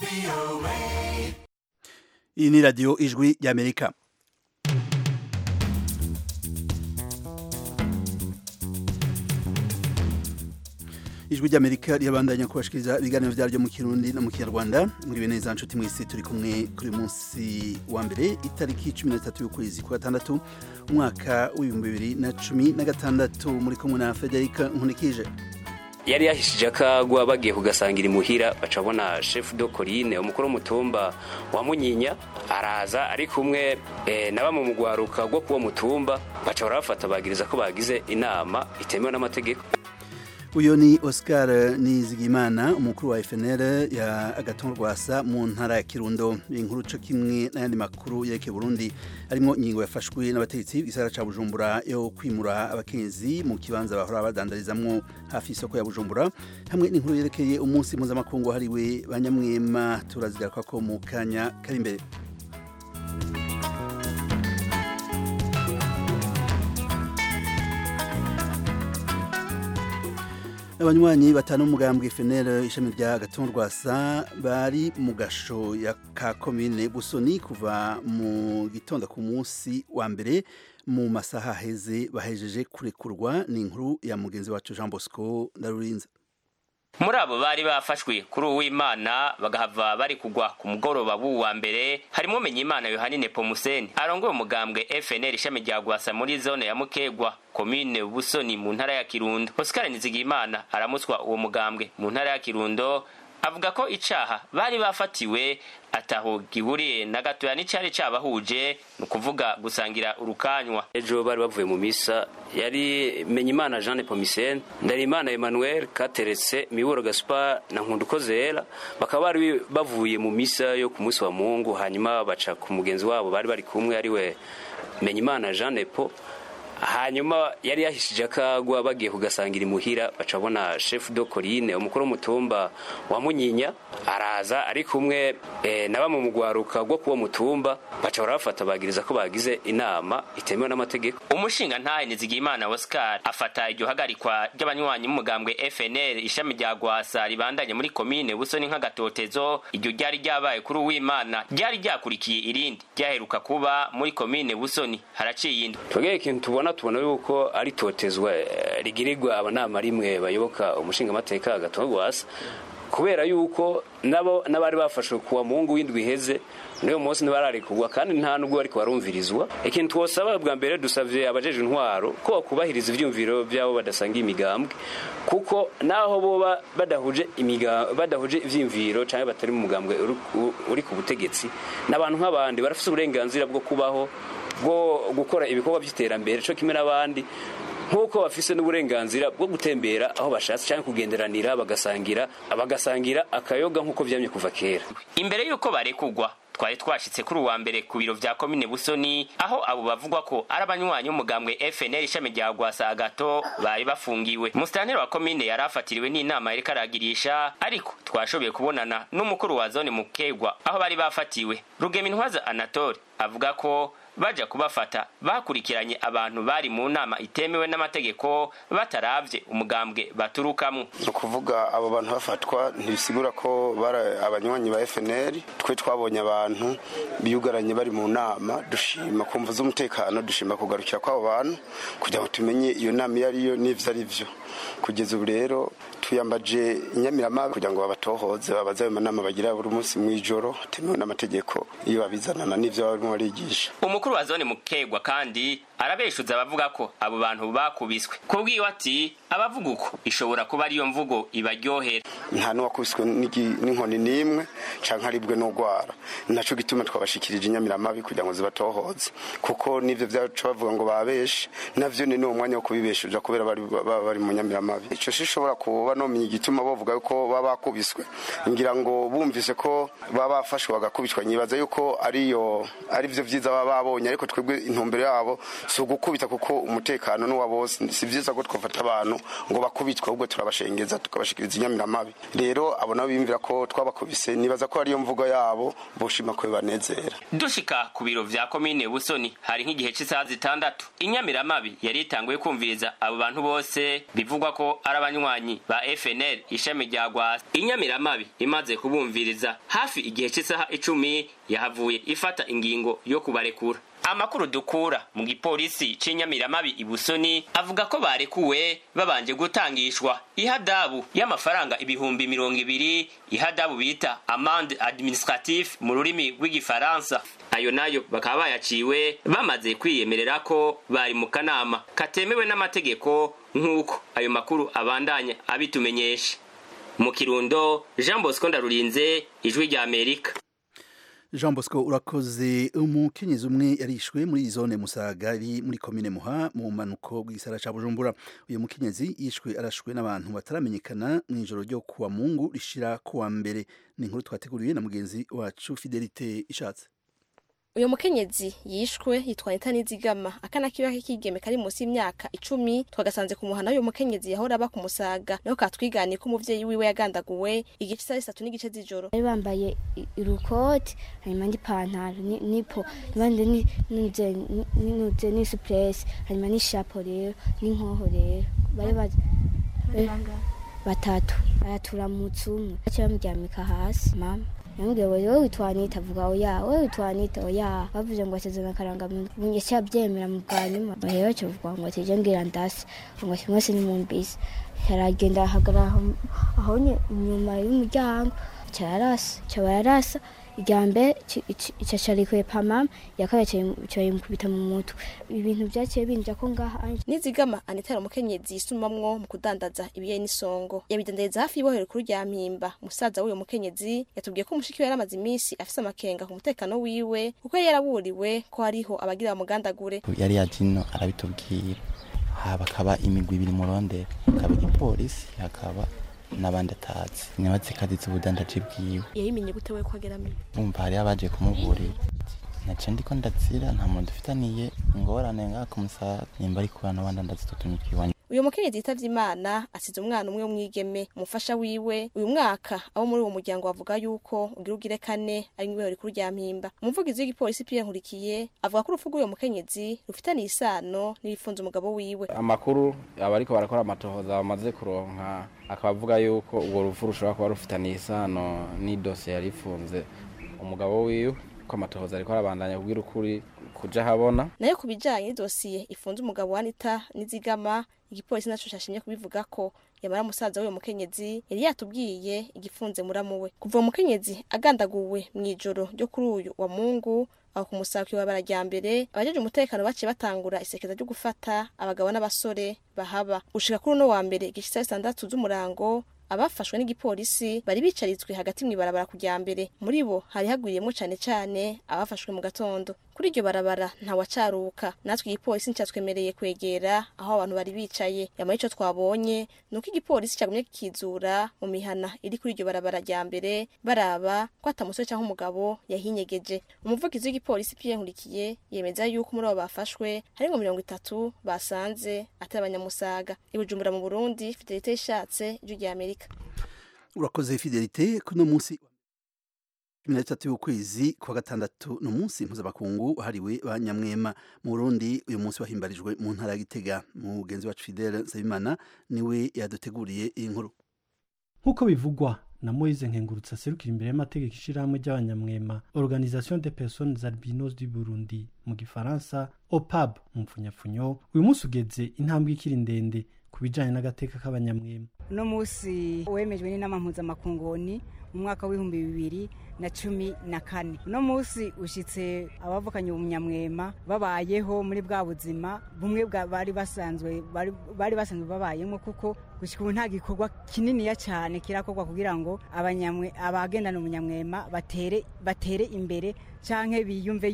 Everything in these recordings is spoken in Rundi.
iyi ni radiyo ijwi ry'amerika ijwi ry'amerika ribandanya kubashikiriza ibiganiro byaryo mu kirundi no mu kinyarwanda muri neza nshuti mwese turi kumwe kuri munsi wa mbere itariki cumi na zitatu y'ukwezi kwa gatandatu umwaka w'ibihumbi bibiri na cumi na gatandatu muri kumwe na federica nkunikije yari yahishije akagwa bagiye kugasangira imuhira baca bona chef de colline umukuru w'umutumba wa munyinya araza ari kumwe eh, na bamwe mu rwaruka rwo kuwo mutumba baca barabafata bagiriza ko bagize inama itemewe n'amategeko uyu ni oscar nizigimana umukuru wa fnr ya agatongo rwasa mu ntara ya kirundo inkuru co kimwe n'ayandi makuru yerekeye burundi harimo ingingo yafashwe n'abategetsi b'isara ca bujumbura yo kwimura abakenyezi mu kibanza bahora badandarizamwo hafi y'isoko ya bujumbura hamwe n'inkuru yerekeye umunsi mpuzamakungu wahariwe banyamwema turazigaruka ko mu kanya kari imbere abanywanyi batanu umugambwe FNL ishami rya Gatongo Rwasa bari mu gasho ya ka komine Busoni kuva mu gitondo ku munsi wa mbere mu masaha aheze bahejeje kurekurwa ni inkuru ya mugenzi wacu Jean Bosco Ndarurinza muri abo bari bafashwe kuri uwimana bagahava bari kugwa ku mugoroba w'uwa mbere harimo Menyimana Yohanine Pomuseni arongoye umugambwe FNL ishami rya Gwasa muri zone ya Mukegwa komine Busoni mu ntara ya Kirundo Oscar Nizigimana aramutswa uwo mugambwe mu ntara ya Kirundo avuga ko icaha bari bafatiwe ataho gihuriye na gatoya n'icari cabahuje ni ukuvuga gusangira urukanywa ejo bari bavuye mu misa yari menyimana jean pomisen ndarimana emmanuel kateretse miburo gaspar na nkundukozera bakaba bari bavuye mu misa yo ku munsi wa mungu hanyuma baca ku mugenzi wabo bari bari kumwe ariwe menyimana jean nepo hanyuma yari yahishije akagwa bagiye kugasangira imuhira baca bona chef de colline umukuru w'umutumba wa munyinya araza ari kumwe eh, na bamwe mu rwaruka rwo kuwo mutumba baca barabafata bagiriza ko bagize inama itemewe n'amategeko umushinga ntahe nizigimana oscar afata iryo hagarikwa ry'abanywanyi b'umugambwe fnl ishami rya gwasa ribandanye muri komine busoni nk'agatotezo iryo ryari ryabaye kuri uwimana ryari ryakurikiye irindi ryaheruka kuba muri komine busoni haraciye indwi twegeye ikintu tubona tubona yuko ari totezwa rigirirwa abanama rimwe bayoboka umushinga amateka agatongo gwasa kubera yuko nabo n'abari bafashwe kuwa mungu w'indwi iheze n'uyu munsi ntibararikugwa kandi nta nubwo bariko barumvirizwa ikintu twosaba bwa mbere dusavye abajeje intwaro ko bakubahiriza ivyumviro vyabo badasanga imigambwe kuko naho boba badahuje imiga badahuje ivyimviro canke batari mu mugambwe uri ku butegetsi n'abantu nk'abandi barafise uburenganzira bwo kubaho bwo gukora ibikorwa by'iterambere cyo kimwe n'abandi nk'uko bafise n'uburenganzira bwo gutembera aho bashatse cyangwa kugenderanira bagasangira bagasangira akayoga nk'uko vyamye kuva kera imbere y'uko barekugwa twari twashitse kuri uwa mbere ku biro vya komine busoni aho abo bavugwa ko ari abanywanyi b'umugambwe fnl ishami rya gwasa agato bari bafungiwe musitanteri wa komine yari afatiriwe n'inama yariko aragirisha ariko twashoboye kubonana n'umukuru wa zone mukegwa aho bari bafatiwe rugemintwaza anatole avuga ko baja kubafata bakurikiranye abantu bari mu nama itemewe n'amategeko bataravye umugambwe baturukamwo ni ukuvuga abo bantu bafatwa ntibisigura ko bari abanywanyi ba fnl twe twabonye abantu biyugaranye bari mu nama dushima kumva z'umutekano dushima kugarukira kw'abo bantu kugira ngo tumenye iyo nama iyo ariyo n'ivyo ari vyo kugeza ubu rero tuyambaje inyamiramabi kugira ngo babatohoze babaze ayo manama bagira buri munsi mw'ijoro temewe n'amategeko iyo babizanana n'ivyo barimo barigisha umukuru wa zone mukegwa kandi arabeshuza abavuga ko abo bantu bakubiswe kubwiwe ati abavuga uko ishobora kuba ariyo mvugo ibaryohera nta n'uwakubiswe n'inkoni n'imwe canke aribwe n'ugwara naco gituma twabashikirije inyamiramabi kugira ngo zibatohoze kuko n'ivyo vyaca bavuga ngo babeshe navyo ni n'uwo mwanya wo kubibeshuja kubera bari bari mu nyamiramabi ico shishobora kuba nomenya igituma bavuga yuko baba bakubiswe ngira ngo bumvise ko baba bafashwe bagakubitwa nyibaza yuko ariyo ari vyo vyiza baba babonye ariko twebwe intumbero yabo si ugukubita kuko umutekano n'uwa bose si byiza ko twafata abantu ngo bakubitwe ahubwo turabashengeza tukabashikiriza inyamiramabi rero abo nabo biyumvira ko twabakubise nibaza ko ariyo mvugo yabo boshima ko bibanezera dushika ku biro vya komine busoni hari nk'igihe cy'isaha zitandatu inyamiramabi yari itanguye kumviriza abo bantu bose bivugwa ko ari abanywanyi ba fnl ishami rya gwasa inyamiramabi imaze kubumviriza hafi igihe cy'isaha icumi yahavuye ifata ingingo yo kubarekura amakuru dukura mu gipolisi c'inyamiramabi ibusoni avuga ko barekuwe babanje gutangishwa ihadabu y'amafaranga ibihumbi mirongo ibiri ihadabu bita amande administratif mu rurimi rw'igifaransa ayo nayo bakaba bayaciwe bamaze kwiyemerera ko bari mu kanama katemewe n'amategeko nk'uko ayo makuru abandanya abitumenyesha mu kirundo jean bosco ndarurinze ijwi rya amerika jean bosco urakoze umukenyezi umwe yarishwe muri zone musaga iri muri komine muha mu mpanuko bw'isara ca bujumbura uyu mukenyezi yishwe arashwe n'abantu bataramenyekana mu ijoro ryo kuwa mungu rishira kuwa mbere ni inkuru twateguriwe na mugenzi wacu fidelite ishatse uyu mukenyezi yishwe yitwa Anita Nizigama akana kiba k'ikigeme kari munsi y'imyaka icumi twagasanze ku muhana uyu mukenyezi yahora aba ku musaga niho katwiganiye ko umuvyeyi wiwe yagandaguwe igice saa sitatu n'igice z'ijoro bari bambaye irukoti hanyuma n'ipantaro nipo abandi ninuze n'isupuresi hanyuma n'ishapo rero n'inkoho rero bari baje batatu araturamutse umwe baciye bamuryamika hasi mama yambwiye ngo wowe witwa Anita avuga oya wowe witwa Anita oya bavuze ngo asezerana akarangamuntu yaciye abyemera mu bwa nyuma rero cyo vuga ngo tije ngira ndase ngo kimwe se nimumbise yaragenda ahagarara aho inyuma y'umuryango cyararasa cyabararasa irya mbere icyacarikuye pamama yakaba cyayimukubita mu mutwe ibintu byaciye binja ko ngaha nizigama anitera umukenyezi yisumamwo mu kudandaza ibiye n'isongo yabidandariza hafi y'ibohero kuri rya mpimba musaza w'uyo mukenyezi yatubwiye ko umushiki we yari amaze iminsi afise amakenga ku mutekano wiwe kuko yari yaraburiwe ko hariho abagira bamugandagure yari yajino arabitubwira haba akaba imigwi ibiri murondera hakaba igipolisi hakaba n'abandi atazi nyabatse kaditse ubudandaji bwiwe yayimenye gute we ko ageramiye bumva hariyo abaje kumuburira naca ndiko ndazira nta muntu dufitaniye ingorane ngaha ku musaga nimba ari kubana n'abandi ndazi tutumikibanye uyu mukenyezi yitavye imana asize umwana umwe w'umwigeme umufasha wiwe uyu mwaka abo muri uwo muryango bavuga yuko ugira ugire kane ari nk'ibohero rikuru rya mpimba umuvugizi w'igipolisi Pierre Nkurikiye avuga ko urupfu rw'uyu mukenyezi rufitaniye isano n'ibifunze umugabo wiwe amakuru abariko barakora amatohoza bamaze kuronka akaba avuga yuko urwo rupfu rushobora kuba rufitaniye isano n'idosiye yari ifunze umugabo wiwe ko amatohoza ariko arabandanya kubwira ukuri kuja habona nayo ku bijanye n'idosiye ifunze umugabo wa Anita Nizigama igipolisi naco cashimye kubivuga ko yamara musaza w'uyo mukenyezi yari yatubwiye igifunze muramu we kuva uwo mukenyezi agandaguwe mw'ijoro ryo kuri uyu wa mungu aho ku musaka iwabara rya mbere abajeje umutekano baciye batangura isekeza ryo gufata abagabo n'abasore bahaba gushika kuri uno wa mbere igishitsa sitandatu z'umurango abafashwe n'igipolisi bari bicaritswe hagati mw'ibarabara kujya mbere muri bo hari hagwiriyemo cane cane abafashwe mu gatondo kuri iryo barabara ntawacaruka natwe igipolisi nticyatwemereye kwegera aho abantu bari bicaye yamara ico twabonye ni uko igipolisi cyagumye kikizura mu mihana iri kuri iryo barabara rya mbere baraba ko ata musore cyangwa umugabo yahinyegeje umuvugizi w'igipolisi Pierre Nkurikiye yemeza yuko muri abo bafashwe hari ngo mirongo itatu basanze atari abanyamusaga i Bujumbura mu Burundi Fidelite ishatse ijwi rya Amerika urakoze fidelite kuno munsi cumi na gatatu y'ukwezi kwa gatandatu ni umunsi mpuzamakungu wahariwe ba nyamwema mu burundi uyu munsi wahimbarijwe mu ntara ya gitega mugenzi wacu fidele nsabimana niwe yaduteguriye iyi nkuru nk'uko bivugwa na moise nkengurutse aserukira imbere y'amategeko ishyirahamwe ry'abanyamwema organisation de personnes albinos du burundi mu gifaransa opab mu mpfunyapfunyo uyu munsi ugeze intambwe ikiri ndende ku bijyanye n'agateka k'abanyamwema uno munsi wemejwe n'inama mpuzamakunguni mu mwaka w'ibihumbi bibiri na cumi na kane uno munsi ushyitse abavukanye umunyamwema babayeho muri bwa buzima bumwe bari basanzwe bari basanzwe babayemo kuko gushyika ubu nta gikorwa kininiya cyane kirakorwa kugira ngo abagendana umunyamwema batere batere imbere cyangwa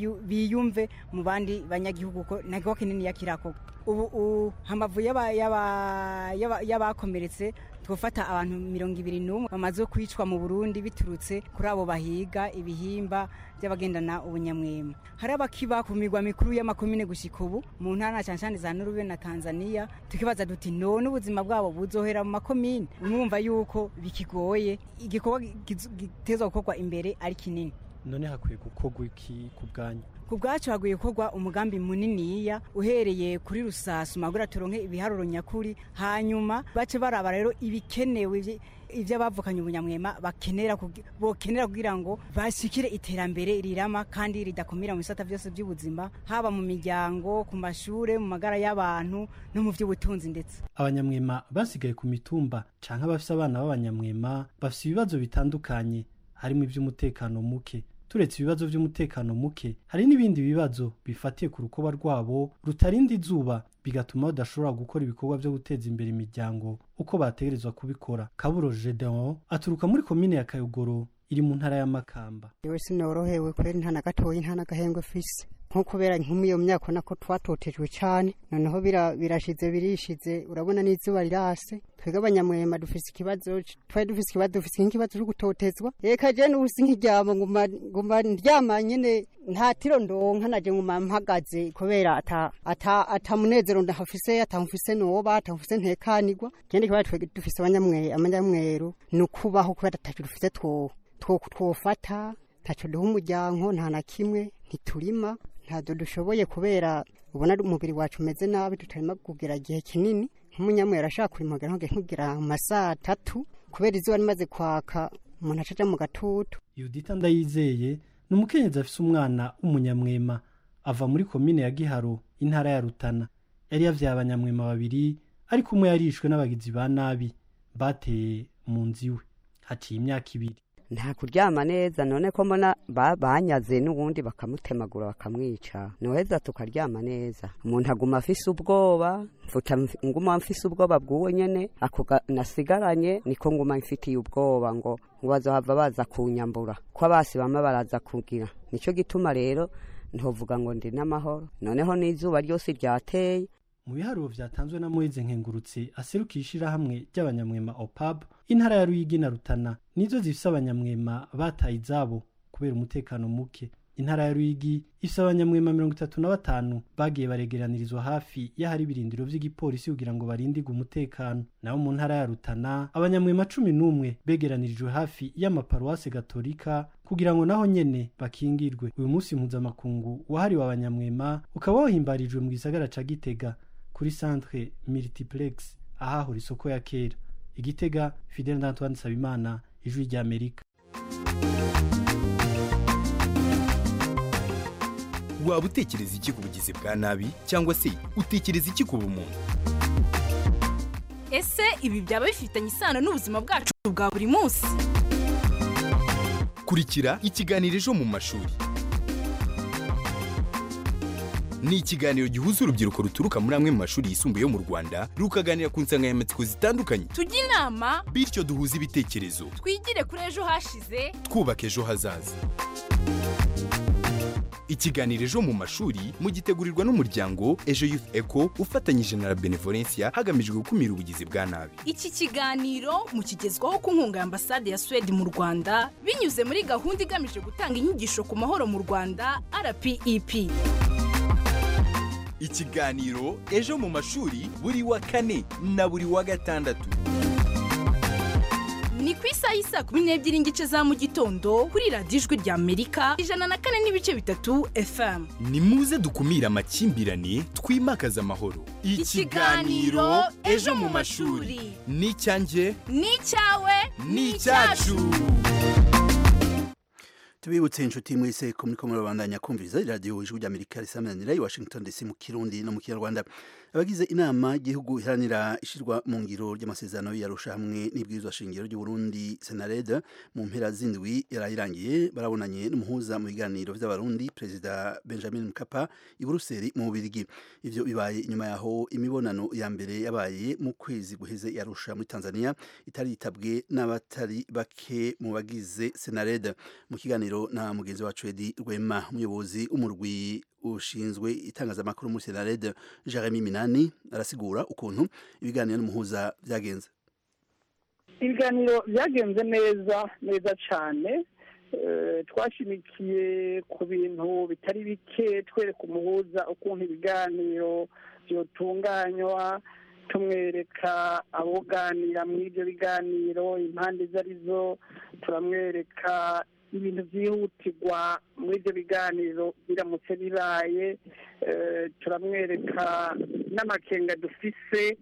biyumve mu bandi banyagihugu ko nta gikorwa kininiya kirakorwa ubu hamavu y'abakomeretse twofata abantu mirongo ibiri n'umwe bamaze kwicwa mu burundi biturutse kuri abo bahiga ibihimba by'abagendana ubunyamwema hari abakiba ku migwa mikuru y'amakomine gushika ubu mu ntara cyane cyane za nurube na tanzania tukibaza duti none ubuzima bwabo buzohera mu makomine mwumva yuko bikigoye igikorwa gitezwa gukorwa imbere ari kinini none hakwiye gukorwa iki ku bwanyu ku bwacu haguye gukorwa umugambi muniniya uhereye kuri rusasu magura turonke ibiharuro nyakuri hanyuma bace baraba rero ibikenewe ibyo abavukanye ubunyamwema bakenera bokenera kugira ngo bashikire iterambere rirama kandi ridakumira mu bisata byose by'ubuzima haba mu miryango ku mashure mu magara y'abantu no mu by'ubutunzi ndetse abanyamwema basigaye ku mitumba canke abafise abana b'abanyamwema bafise ibibazo bitandukanye harimo iby'umutekano muke turetse ibibazo by'umutekano muke hari n'ibindi bibazo bifatiye ku rukoba rwabo rutarinda izuba bigatuma badashobora gukora ibikorwa byo guteza imbere imiryango uko bategerezwa kubikora kaburo gedeon aturuka muri komine ya kayogoro iri mu ntara y'amakamba yewe sinorohewe kweri nta na gatoyi nta n'agahengwe fise nko kubera nk'umwe iyo myaka nako twatotejwe cyane noneho birashize birishize urabona n'izuba rirase twebwe abanyamwema dufise ikibazo twari dufise ikibazo dufise nk'ikibazo cyo gutotezwa reka je n'ubusi nk'iryama nguma ndyama nyene nta tiro ndonka naje nguma mpagaze kubera ata ata ata munezero ndahafise atamufise noba atamufise ntekanirwa kindi kibazo twebwe dufise abanyamwe abanyamweru nukubaho kubera atacu dufise two twofata ntaco duha umuryango nta na kimwe ntiturima ntabwo dushoboye kubera ubona umubiri wacu umeze nabi tutarimo kugira igihe kinini nk'umunyamwera ashaka kurima nkugira amasaha atatu kubera izuba rimaze kwaka umuntu acaja mu gatutu yudita ndayizeye ni umukenyezi afise umwana w'umunyamwema ava muri komine ya giharo intara ya rutana yari yavyaye abanyamwema babiri ariko umwe yarishwe n'abagizi ba nabi bateye mu nzu iwe haciye imyaka ibiri nta kuryama neza none ko mbona banyaze n'ubundi bakamutemagura bakamwica noheza tukaryama neza umuntu aguma afise ubwoba mfuta nguma mfise ubwoba bw'uwo nyene ako nasigaranye niko nguma mfitiye ubwoba ngo ngo bazohava baza kunyambura ko abasi bamwe baraza kugira nico gituma rero ntovuga ngo ndi n'amahoro noneho n'izuba ryose ryateye mu biharuro vyatanzwe na Moise Nkengurutse aserukiye ishirahamwe ry'abanyamwema OPAB intara ya Ruyigi na Rutana nizo zifise abanyamwema bataye izabo kubera umutekano muke intara ya Ruyigi ifise abanyamwema mirongo itatu na batanu bagiye baregeranirizwa hafi y'ahari ibirindiro vy'igipolisi kugira ngo barindirwe umutekano naho mu ntara ya Rutana abanyamwema cumi n'umwe begeranirijwe hafi y'amaparuwase gatolika kugira ngo naho nyene bakingirwe uyu munsi mpuzamakungu wahariwe abanyamwema ukaba wahimbarijwe mu gisagara ca Gitega kuri centre multiplex ahahora isoko ya kera igitega fidel d'antoine nsabimana ijwi ry'amerika waba utekereza iki ku bugizi bwa nabi cyangwa se utekereza iki ku bumuntu ese ibi byaba bifitanye isano n'ubuzima bwacu bwa buri munsi kurikira ikiganiro ejo mu mashuri ni ikiganiro gihuza urubyiruko ruturuka muri amwe mu mashuri yisumbuye yo mu rwanda rukaganira ku nsanganyamatsiko zitandukanye tujye inama bityo duhuze ibitekerezo twigire kuri ejo hashize twubaka ejo hazaza ikiganiro ejo mu mashuri mugitegurirwa n'umuryango ejo youth eco ufatanyije na la benevolencia hagamijwe gukumira ubugizi bwa nabi iki kiganiro mukigezwaho ku nkunga ya ambasade ya suwede mu rwanda binyuze muri gahunda igamije gutanga inyigisho ku mahoro mu rwanda rpep ikiganiro ejo mu mashuri buri wa kane na buri wa gatandatu ni ku isaha y'isa kumi n'ebyiri n'igice za mu gitondo kuri radiyo ijwi rya amerika ijana na kane n'ibice bitatu fm ni muze dukumire amakimbirane twimakaze amahoro Ikiganiro Ejo mu mashuri. ni icyanjye ni icyawe ni icyacu tubibutse inshuti mwese ko muriko murabandanya kumviriza iradiyo ijwi ry'amerika risamanira i washington dc mu kirundi no mu kinyarwanda abagize inama y'igihugu iharanira ishirwa mu ngiro ry'amasezerano yarusha hamwe n'ibwirizwa shingiro ry'uburundi senarede mu mpera z'indwi yarayirangiye barabonanye n'umuhuza mu biganiro vy'abarundi perezida benjamin mkapa i buruseli mu bubirigi ivyo bibaye inyuma yaho imibonano ya mbere yabaye mu kwezi guheze yarusha muri tanzania itari yitabwe n'abatari bake mu bagize senarede mu kiganiro na mugenzi wacu edi rwema umuyobozi w'umurwi ushinzwe itangazamakuru muri senarede jeremy minani arasigura ukuntu ibiganiro n'umuhuza byagenze ibiganiro byagenze neza neza cyane Eh, twashimikiye ku bintu bitari bike twereka umuhuza ukuntu ibiganiro byotunganywa tumwereka aboganira muri ibyo biganiro impande izo ari zo turamwereka ibintu byihutirwa muri ibyo biganiro biramutse bibaye Eh, turamwereka n'amakenga dufise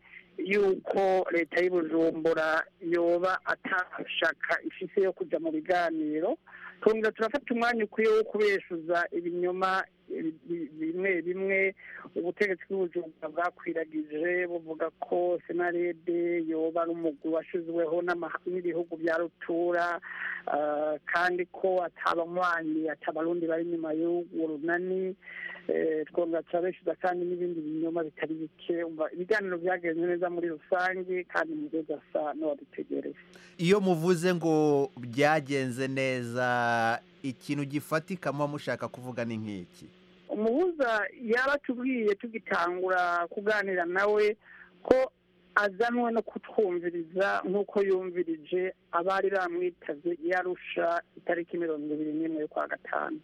yuko leta y'ubujumbura yoba atashaka ifise yo kuja mu biganiro twongera turafata umwanya ukwiye wo kubeshuza ibinyoma bi- bi- bimwe bimwe ubutegetsi bw'ubujumbura bwakwiragije buvuga ko senarede yoba ari umugwi washizweho n'amaha- n'ibihugu bya rutura ah, kandi ko atabanywanyi atabarundi bari inyuma y'urwo runani Eh, twongera turabeshuza kandi n'ibindi binyoma bitari bike umva ibiganiro byagenze neza muri rusange kandi umugozi asa n'uwadutegereje iyo muvuze ngo byagenze neza ikintu gifatika muba mushaka kuvuga ni nk'iki umuhuza yaba atubwiye tugitangura kuganira nawe ko azanwe no kutwumviriza nk'uko yumvirije abari bamwitavye yarusha itariki mirongo ibiri n'imwe y'ukwa gatanu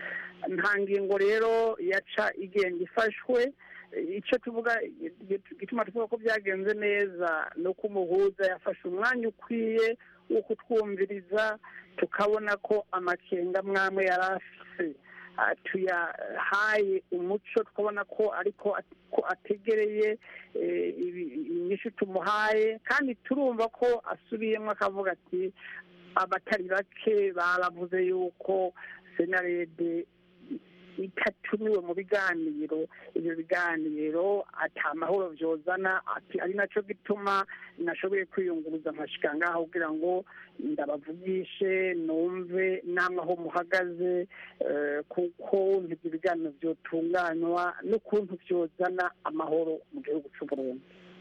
nta ngingo rero yaca igenda ifashwe icyo tuvuga gituma tuvuga ko byagenze neza ni uko umuhuza yafashe umwanya ukwiye wo kutwumviriza tukabona ko amakenga mwamwe yari afise ah, tuyahaye umuco tukabona ko ariko at- ko ategereye eh, ibi- inyishu tumuhaye kandi turumva ko asubiyemo akavuga ati abatari bake baravuze yuko senarede itatumiwe mu biganiro ibyo biganiro ata mahoro byozana ati ari nacyo gituma nashoboye kwiyunguruza nkashika ngaho kugira ngo ndabavugishe numve n'amaho muhagaze eh, kuko ibyo biganiro byotunganywa n'ukuntu byozana amahoro mu gihugu cy'u Burundi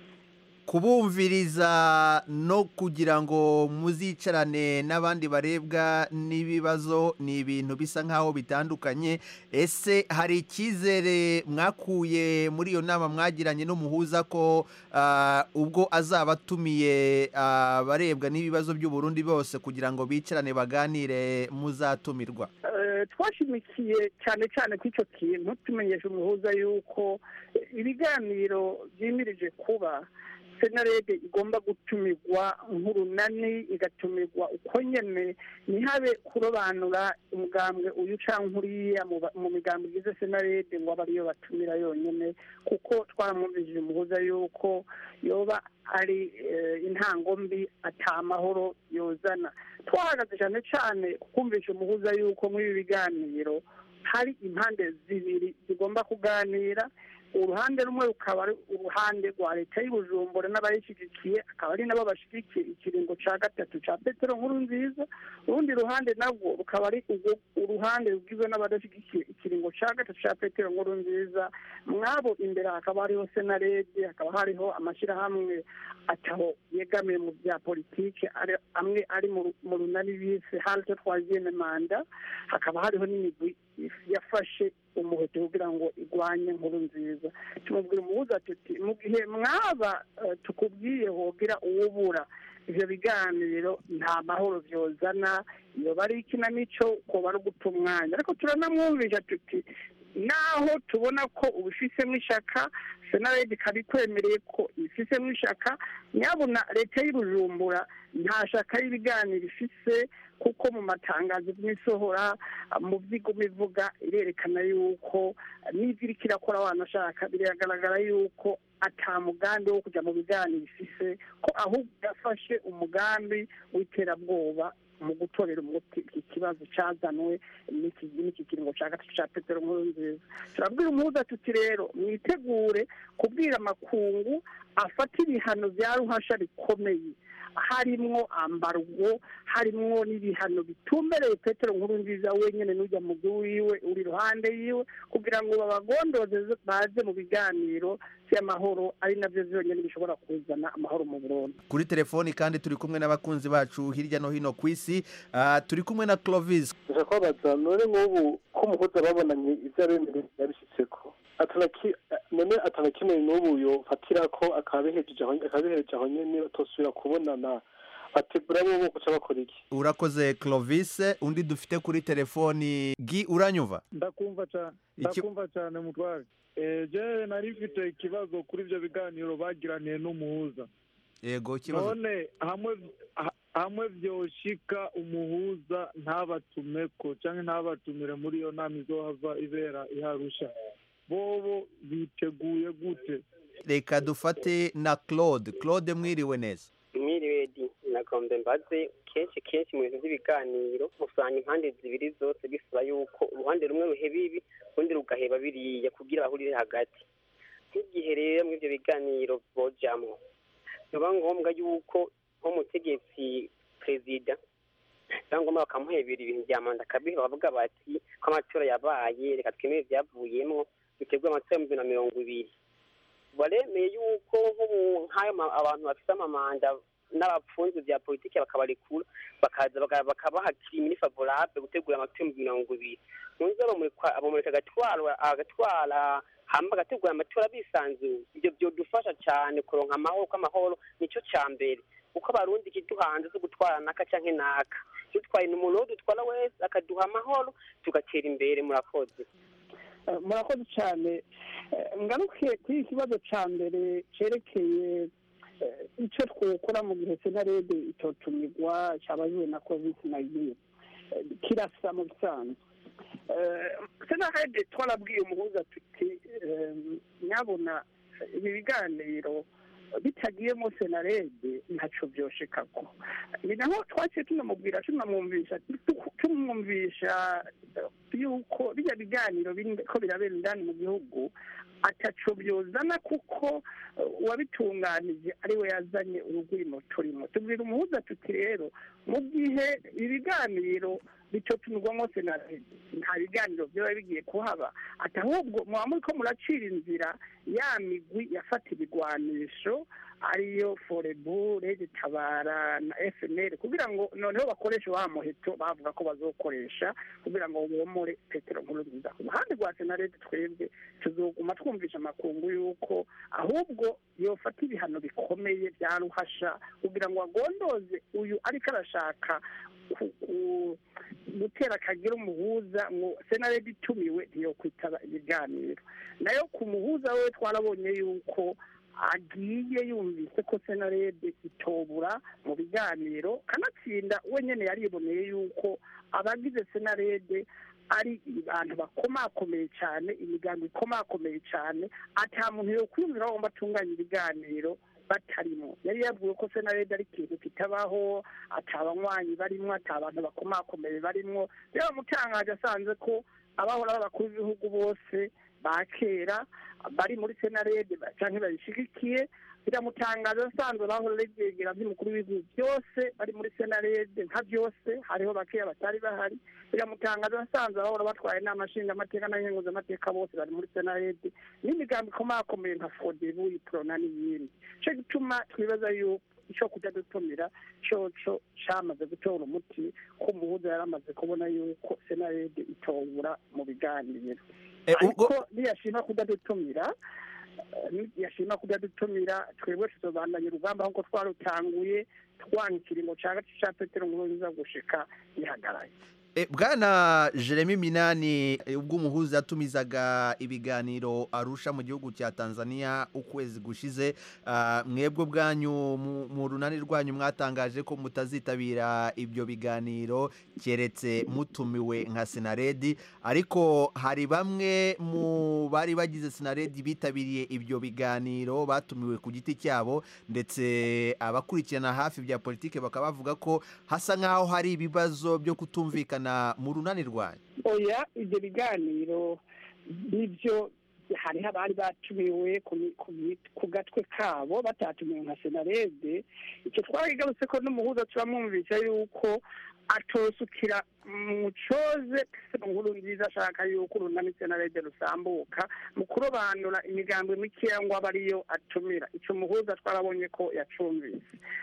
kubumviriza no kugira ngo muzicarane n'abandi barebwa n'ibibazo ni ibintu bisa nk'aho bitandukanye ese hari icyizere mwakuye muri iyo nama mwagiranye n'umuhuza ko ah, ubwo azaba atumiye abarebwa n'ibibazo by'uburundi bose kugira ngo bicarane baganire muzatumirwa Eh, twashimikiye cyane cyane ku icyo kintu tumenyesha umuhuza yuko eh, ibiganiro byimirije kuba senarede igomba gutumirwa nk'urunani igatumirwa uko nyene ntihabe kurobanura umugambwe uyu canke uriya mu ba- mu migambo igize senarede ngo abe ariyo batumira yonyene kuko twaramwumvishije umuhuza yuko yoba ari eh, intango mbi ata mahoro yozana twahagaze cyane cyane kumvisha umuhuza yuko muri ibi biganiro hari impande zibiri zigomba kuganira uruhande rumwe rukaba ari uruhande rwa leta y'ubujumbura n'abayishyigikiye akaba ari nabo bashyigikiye ikiringo cya gatatu cya petero nkuru nziza urundi ruhande nabwo rukaba ari urwo- uruhande rugizwe n'abadashyigikiye ikiringo cya gatatu cya petero nkuru nziza mwabo imbere hakaba hariho senarede hakaba hariho amashyirahamwe ataho yegamiye mu bya politike ari- amwe ari mu ru- mu runani bise halte troisième manda hakaba hariho n'imigwi yafashe umuheto kugira ngo igwanye nkuru nziza tumubwira umuhuza tuti mu gihe mwaba eh, tukubwiye wogira uwubura ivyo biganiro nta mahoro vyozana yoba ari ikinamico koba ari uguta umwanya ariko turanamwumvisha tuti naho tubona ko ubifisemo ishaka senaredi ikaba ikwemereye ko ibifisemo ishaka nyabuna leta y'ubujumbura nta shaka y'ibiganiro ifise kuko mu matangazo y'imisohora mu byigoma ivuga irerekana yuko n'ibyo iriko irakora wanashaka biragaragara yuko ata mugambi wo kujya mu biganiro ifise ko ahubwo yafashe umugambi w'iterabwoba mu gutorera umuti iki kibazo cyazanwe n'iki n'iki kiringo cya gatatu cya petero nkuru nziza turabwira umuhuza tuti rero mwitegure kubwira amakungu afata ibihano bya ruhasha bikomeye harimwo ambargo harimwo n'ibihano bitumbereye petero nkuru nziza wenyine n'ujya mu wiwe uri iruhande yiwe kugira ngo babagondoze baze mu biganiro by'amahoro ari nabyo byonyine bishobora kuzana amahoro mu burundi kuri telefoni kandi turi kumwe n'abakunzi bacu hirya no hino ku isi Ah, turi kumwe na clovis ndashaka kubabaza none nk'ubu ko umuhuza babonanye ibyo abemereye yabishyitseko atanaki none atanakimwe n'ubu yofatira ko akabihejeje aho akabihereje aho nyene batosubira kubonana bategura bo guca bakora iki urakoze clovis undi dufite kuri telefoni gi uranyumva ndakumva cyane Iki- ndakumva cyane mutware Eh, je nari mfite ikibazo kuri ibyo biganiro bagiraniye n'umuhuza yego ikibazo none hamwe ha- hamwe vyoshika umuhuza ntabatumeko canke ntabatumire muri iyo nama izohava ibera iharusha bobo biteguye gute reka dufate na claude claude mwiriwe neza mwiriwe di nagombe mbaze kenshi kenshi mu bintu by'ibiganiro usanga impande zibiri zose bisaba yuko uruhande rumwe ruheba ibi urundi rugaheba biriya kugira bahurire hagati nk'igihe rero muri ibyo biganiro bojamwo biba ngombwa yuko nk'umutegetsi perezida biba ngombwa bakamuhebera ibintu bya manda akabiheba bavuga bati ko amatora yabaye reka twemere ibyavuyemo biterwa amatora y'ibihumbi bibiri na mirongo ibiri baremeye yuko nk'ubu nk'ayo ma- abantu bafite amamanda n'abapfunzi bya politiki bakabarekura bakaza baka- bakabaha kirimini favorable gutegura amatora y'ibihumbi mirongo ibiri munzi bamureka bamureka agatwara agatwara hamba agategura amatora bisanzuye ibyo byodufasha cyane kuronka amahoro ko amahoro nicyo cya mbere kuko abarundi ikiduhanze zo gutwara naka canke naka dutwaye ni umuntu wo dutwara wese akaduha amahoro tugatera imbere murakoze Eh, murakoze cyane Eh, ngaruke kuri iki kibazo cya mbere cyerekeye eh, icyo twokora mu gihe senarede itotumirwa cyabaziwe na covid nayini kirasa mu bisanzwe Eh, senarede twarabwiye umuhuza tuti eh, nyabona ibi biganiro bitagiyemo senarede ntacyo byoshekako ni naho twaciye tunamubwira tunamwumvisha tumwumvisha eh, yuko bijya biganiro biri ko birabera indani mu gihugu ataco byozana kuko eh, uwabitunganije ari we yazanye urugwimo turimo tubwira umuhuza tuti rero mu gihe ibiganiro bitotumirwamo senarede nta biganiro byaba bigiye kuhaba ati ahubwo muba muri ko muracira inzira ya migwi yafata ibigwanisho ariyo forebu rege tabara na fnl kugira ngo noneho bakoreshe wa muheto bavuga ko bazokoresha kugira ngo bomore petero nkuru nziza ku ruhande rwa senarede twebwe tuzoguma twumvisha amakungu yuko ahubwo yofata ibihano bikomeye bya ruhasha kugira ngo agondoze uyu ariko arashaka ku- ku- gutera akagira umuhuza ngo senarede itumiwe ntiyokwitaba ibiganiro nayo ku muhuza we twarabonye yuko agiye yumvise ko senarede itobura mu biganiro kanatsinda we nyene yariboneye yuko abagize senarede ari abantu bakomakomeye cyane imigambi ikomakomeye cyane ata muntu yokwiyumvira ngo atunganya ibiganiro batarimo yari yabwiwe ko senarede ari ikintu kitabaho ata abanywanyi barimo ata abantu bakomakomeye barimo rero mutangaje asanze ko abahora b'abakuru b'ibihugu bose ba kera bari muri senarede cyangwa bayishigikiye biramutangaza asanzwe bahora regegera by'umukuru w'ibihugu byose bari muri senarede nka byose hariho bakeya batari bahari biramutangaza asanzwe bahora batwaye inama nshingamateka n'abahinguzamateka bose bari muri senarede n'imigambi ikomakomeye nka fodebu iprona n'iyindi cyo gituma twibaza yuko icyo kujya dutumira coco cyamaze gutora umuti ko umuhuza yari amaze kubona yuko senarede itobura mu biganiro ariko niyashima kudadutumira eh, niyashima kudadutumira twebwe tuzobandanya urugamba nk'uko twarutanguye twanga ikiringo ca gace ca petero nkurunziza gushika gihagaraye E, bwana jeremy minani e, ubwo umuhuza yatumizaga ibiganiro arusha mu gihugu cya tanzania ukwezi gushize ah, mwebwe bwanyu mu- mu runani rwanyu mwatangaje ko mutazitabira ibyo biganiro keretse mutumiwe nka sinaredi ariko hari bamwe mu bari bagize sinaredi bitabiriye ibyo biganiro batumiwe ku giti cyabo ndetse abakurikirana hafi bya politiki bakaba bavuga ko hasa nk'aho hari ibibazo byo kutumvikana mu runani rwanyu oya ibyo biganiro nibyo hariho abari batumiwe ku mi- ku mi- ku gatwe kabo batatumiwe nka senarede icyo twarigarutse ko n'umuhuza turamwumvisha yuko atosukira mu coze nkuru nziza ashaka yuko urunani senarede rusambuka mu kurobanura imigambi mikeya ngo abe ariyo atumira icyo muhuza twarabonye ko yacumvise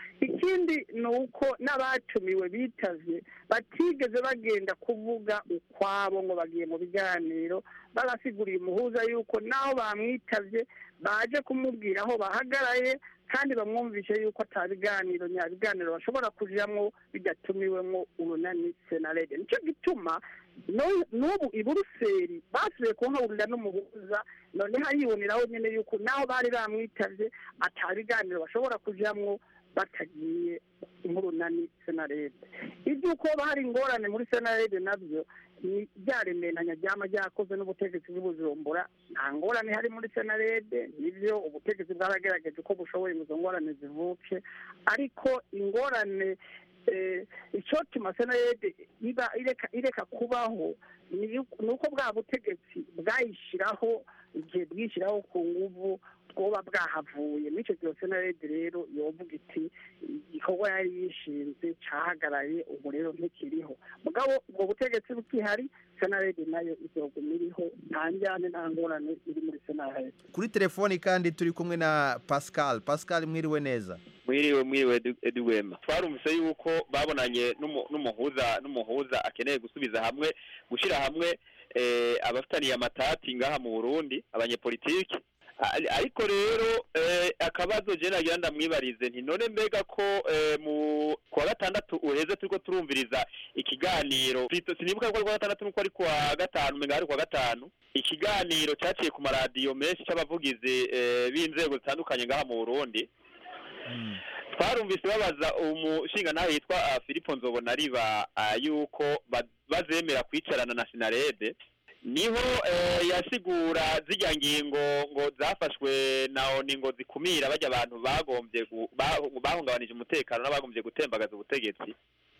ikindi ni uko n'abatumiwe bitavye batigeze bagenda kuvuga ukwabo ngo bagiye mu biganiro barasiguriye umuhuza yuko naho bamwitavye baje kumubwira aho bahagaraye kandi bamwumvishe yuko atabiganiro nyabiganiro bashobora kujamwo bidatumiwemwo urunani senarede nicyo gituma no- n'ubu i buruseli basubiye kuhahurira n'umuhuza noneho yiboneraho nyine yuko naho bari bamwitavye atabiganiro bashobora kujamwo batagiye nk'urunani senarede iby'uko hari ingorane muri senarede nabyo ni byaremeranya ryama ryakozwe n'ubutegetsi bw'ubujumbura nta ngorane hari muri senarede nibyo ubutegetsi bwaragerageje uko bushoboye ngo izo ngorane zivuke ariko ingorane eh, icotuma senarede iba ireka ireka kubaho ni yuko- ni uko bwa butegetsi bwayishyiraho igihe bwishyiraho ku nguvu bwoba bwahavuye n'icyo gihe senarede rero yovuga iti igikorwa yari yishinze cahagaraye ubu rero ntikiriho mugabo ubwo butegetsi bukihari senarede nayo izoguma iriho nta njyane nta ngorane iri muri senarede kuri telefoni kandi turi kumwe na pascal pascal mwiriwe neza mwiriwe mwiriwe Edu- eduwema twarumvise yuko babonanye n'umu- n'umuhuza n'umuhuza akeneye gusubiza hamwe gushyira hamwe eh, abafitaniye amatati ngaha mu burundi abanyepolitiki Ari- ariko rero eh, akabazo je nagira ndamwibarize nti none mbega ko eh, mu kuwa gatandatu uheze turiko turumviriza ikiganiro Plutôt sinibuka ko ari kuwa gatandatu nuko ari kuwa gatanu menga ari kuwa gatanu ikiganiro cyaciye ku maradiyo menshi c'abavugizi eh, b'inzego zitandukanye ngaha mu burundi twarumvise babaza umushinga nawe yitwa ah, Filipo Nzobonariba ah, yuko ba- bazemera kwicarana na Sinarede niho eh, yasigura zijya ngingo ngo zafashwe na ONU ngo zikumira bajya abantu bagombye gu- ba- bahungabanije umutekano n'abagombye gutembagaza ubutegetsi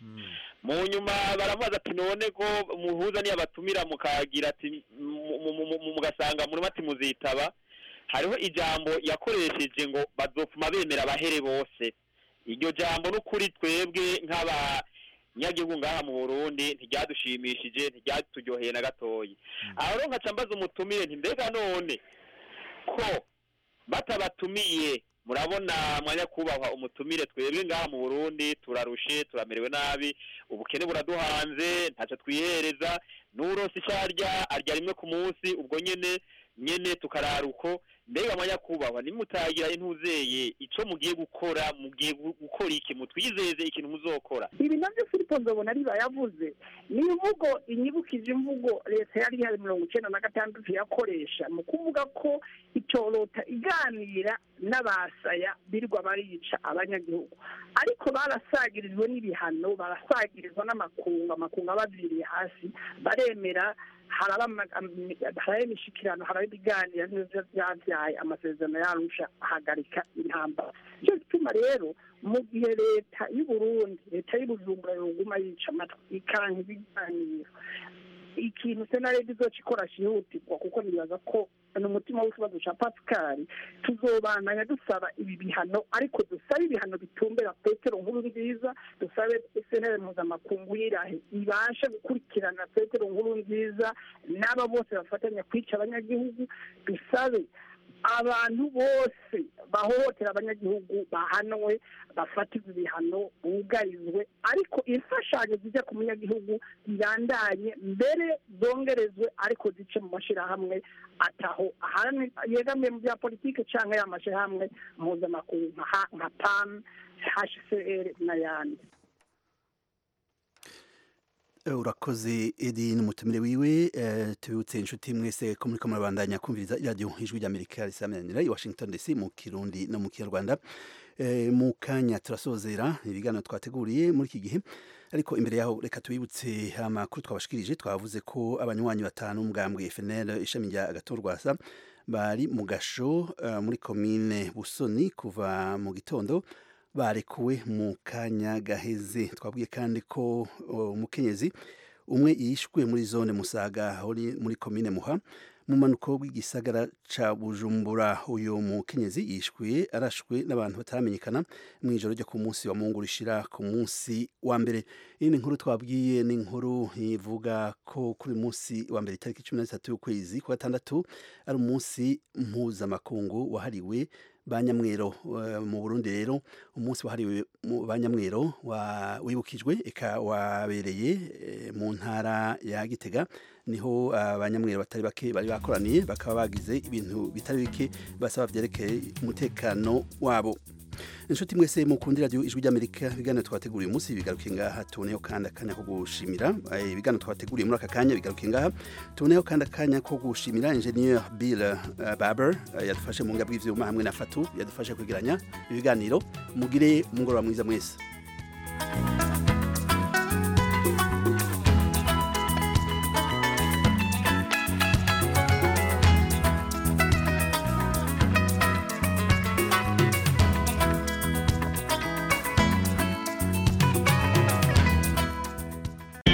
mu nyuma baramubaza ati none ko muhuza niyo abatumira mukagira ati mu- mu- mu- mu- mugasanga muri mati muzitaba hariho ijambo yakoresheje ngo bazopfuma bemera abahere bose iryo jambo n'ukuri twebwe nk'abanyagihugu ngaha mu burundi ntiryadushimishije ntiryaturyoheye na gatoyi aho rero nkaca mbaza umutumire nti mbega none ko batabatumiye murabona mwanya kubahwa umutumire twebwe ngaha mu burundi turarushe turamerewe nabi ubukene buraduhanze ntacyo twihereza n'uronse icyo arya arya rimwe ku munsi ubwo nyene nyene tukarara uko mbega mwanya kubahwa nimutagira intuzeye ico mugiye gukora mugiye gu- gukora iki mutwizeze ikintu muzokora ibi nabyo filipo nzobona ariba yavuze ni imvugo inyibukije imvugo leta yari ihari mirongo icyenda na gatandatu yakoresha mu kuvuga ko itorota iganira n'abasaya birirwa barica abanyagihugu ariko barasagirijwe n'ibihano barasagirizwa n'amakungu amakungu abaviriye hasi baremera haraba ama- am- haraba imishikirano haraba ibiganiro nivyo vyavyaye amasezerano yarusha ahagarika intambara nicyo gituma rero mu gihe leta y'uburundi leta y'ubujumbura yoguma yica amatwi ikanka ibiganiro ikintu senarede izoca ikora cyihutirwa kuko nibaza ko ni umutima w'ikibazo cya pascal tuzobandanya dusaba ibi bihano ariko dusabe ibihano bitumbera petero nkuru nziza dusabe senere mpuzamakungu y'irahe ibashe gukurikirana petero nkuru nziza n'aba bose bafatanya kwica abanyagihugu dusabe abantu bose bahohotera abanyagihugu bahanwe bafatirwe ibihano bugarizwe ariko imfashanyo zijya ku munyagihugu zirandanye mbere zongerezwe ariko zice mu mashyirahamwe ataho ahantu yegamiye mu bya politiki cyangwa ya mashyirahamwe mpuzamakungu nka ha- nka pam hcr n'ayandi Eh, urakoze edi n'umutumire wiwe eh, tubibutse inshuti mwese ko muriko murabandanya kumviriza iradiyo ijwi ry'amerika risamanira i washington dc mu kirundi no mu kinyarwanda Eh, mu kanya turasozera ibiganiro twateguriye muri iki gihe ariko imbere yaho reka tubibutse amakuru twabashikirije twavuze ko abanywanyi batanu umugambwe FNL ishami rya Gatorwasa bari mu gasho eh, muri komine Busoni kuva mu gitondo barekuwe mu kanya gaheze twabwiye kandi ko o, umukenyezi umwe yishwe muri zone musaga uri muri komine muha mu manuko w'igisagara ca bujumbura uyu mukenyezi yishwe arashwe n'abantu bataramenyekana mu ijoro ryo ku munsi wa mungu rishira ku munsi wa mbere iyi ni inkuru twabwiye ni inkuru ivuga ko kuri uyu munsi wa mbere itariki cumi na zitatu y'ukwezi kwa gatandatu ari umunsi mpuzamakungu wahariwe banyamwero eh, mu Burundi rero umunsi wahariwe mu banyamwero wa- wibukijwe eka wabereye eh, mu ntara ya Gitega niho abanyamwero batari bake bari bakoraniye bakaba bagize ibintu bitari bike basaba vyerekeye umutekano wabo inshuti mwese mukundira radiyo ijwi ry'amerika ibiganiro twateguriye umunsi bigaruke ngaha tuboneho kandi akanya ko gushimira Eh, ibiganiro twateguriye muri aka kanya bigaruke ngaha tuboneho kandi akanya ko gushimira engineer bill eh, barber eh, yadufashe mu ngabwi bw'ivyuma hamwe na fatu yadufashe kwegeranya ibiganiro mugire umugoroba mwiza mwese